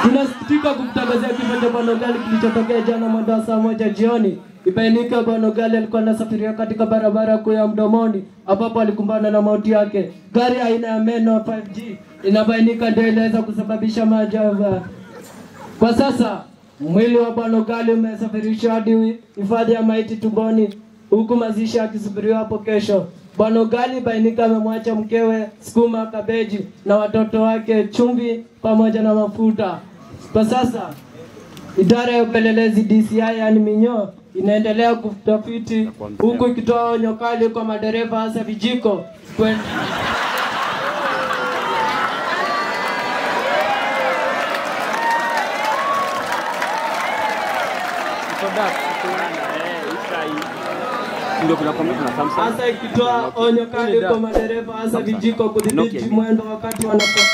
Tunasikitika kukutangazia kifo cha Bwana Ugali kilichotokea jana mwendo wa saa moja jioni. Ibainika Bwana Ugali alikuwa anasafiria katika barabara kuu ya Mdomoni ambapo alikumbana na mauti yake. Gari aina ya Meno 5G inabainika ndio iliweza kusababisha maajabu. Kwa sasa mwili wa Bwana Ugali umesafirishwa hadi hifadhi ya maiti Tumboni, huku mazishi yakisubiriwa hapo kesho. Bwana Ugali bainika amemwacha mkewe sukuma, kabeji na watoto wake chumvi pamoja na mafuta. Kwa sasa idara ya upelelezi DCI yani Minyo inaendelea kutafiti huku ikitoa onyo kali kwa madereva hasa vijiko kwenda ndio kuna komedi na Samsung. hasa ikitoa onyo kali kwa madereva hasa vijiko kudhibiti mwendo wakati wanapo